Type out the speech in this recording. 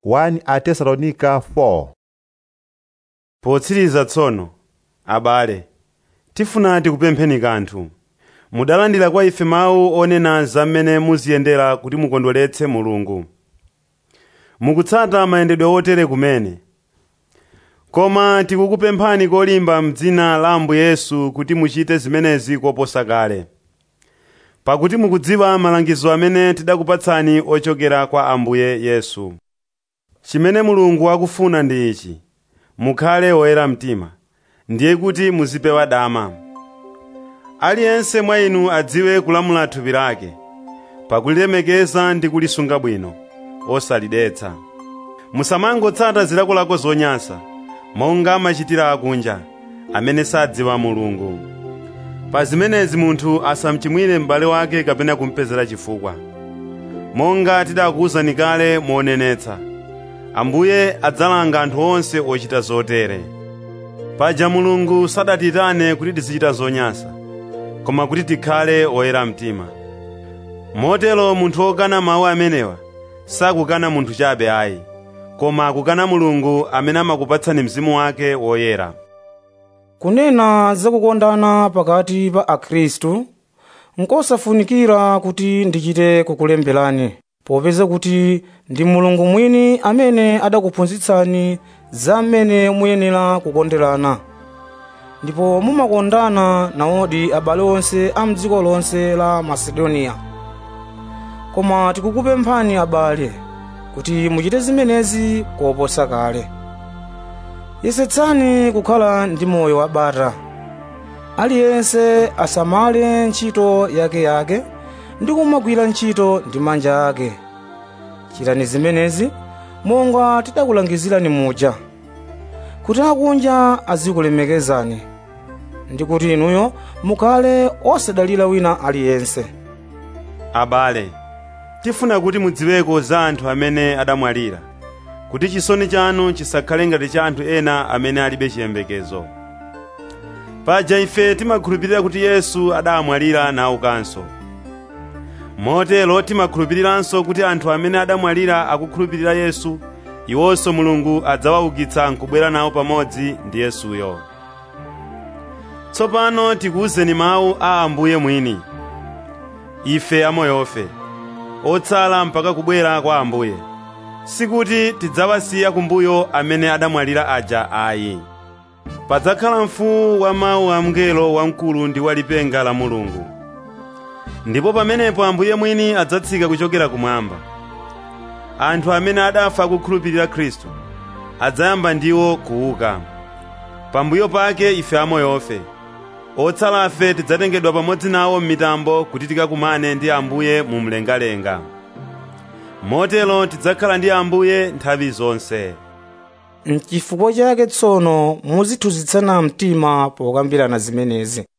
1 atesalonika 4 potsiriza tsono abale tifuna tikupempheni kanthu mudalandira kwa ife mawu onena za mmene muziyendera kuti mukondweretse mulungu mukutsata mayendedwe otere kumene koma tikukupemphani kolimba m'dzina la ambuye yesu kuti muchite zimenezi koposa kale pakuti mukudziwa malangizo amene tidakupatsani ochokera kwa ambuye yesu chimene mulungu akufuna ndi ichi mukhale oyera mtima ndiye kuti muzipewa dama aliyense mwa inu adziwe kulamula thupi lake pakulilemekeza ndi kulisunga bwino osalidetsa musamangotsata zilakolako zonyansa monga amachitira akunja amene sadziwa mulungu pa zimenezi munthu asamchimwire m'bale wake kapena kumpezera chifukwa monga tidakuwuzani kale monenetsa ambuye adzalanga anthu onse ochita zotere paja mulungu sadatitane kuti tizichita zonyansa koma kuti tikhale oyera mtima motero munthu wokana mawu amenewa sakukana munthu chabe ayi koma akukana mulungu amene amakupatsani mzimu wake woyera kunena zakukondana pakati pa akhristu nkosafunikira kuti ndichite kukulemberani popeza kuti ndi mulungu mwini amene adakuphunzitsani za mmene muyenera kukonderana ndipo mumakondana nawodi abale onse a mdziko lonse la masedoniya koma tikukupemphani abale kuti muchite zimenezi koposa kale yesetsani kukhala ndi moyo wabata aliyense asamale ntchito yakeyake ndi kumagwira ntchito ndi manja ake chitani zimenezi monga tidakulangizirani muja kuti akunja azikulemekezani ndi kuti inuyo mukhale osadalira wina aliyense abale tifuna kuti mudziweko za anthu amene adamwalira kuti chisoni chanu chisakhale ngati cha anthu ena amene alibe chiyembekezo paja ife timakhulupirira kuti yesu adamwalira naukanso motero timakhulupiriranso kuti anthu amene adamwalira akukhulupirira yesu iwonso mulungu adzawaukitsa nkubwera nawo pamodzi ndi yesuyo tsopano tikuwuzeni mawu a ambuye mwini ife amoyofe otsala mpaka kubwera kwa ambuye sikuti tidzawasiya kumbuyo amene adamwalira aja ayi padzakhala mfuwu wa mawu a mngelo wamkulu ndi wa lipenga la mulungu ndipo pamenepo ambuye mwini adzatsika kuchokera kumwamba anthu amene adafa akukhulupirira khristu adzayamba ndiwo kuuka pambuyo pake ife amoyofe otsalafe tidzatengedwa pamodzi nawo m'mitambo kuti tikakumane ndi ambuye mu mlengalenga motero tidzakhala ndi ambuye nthawi zonse n'chifukwa chake tsono muzithunzitsana mtima pokambirana zimenezi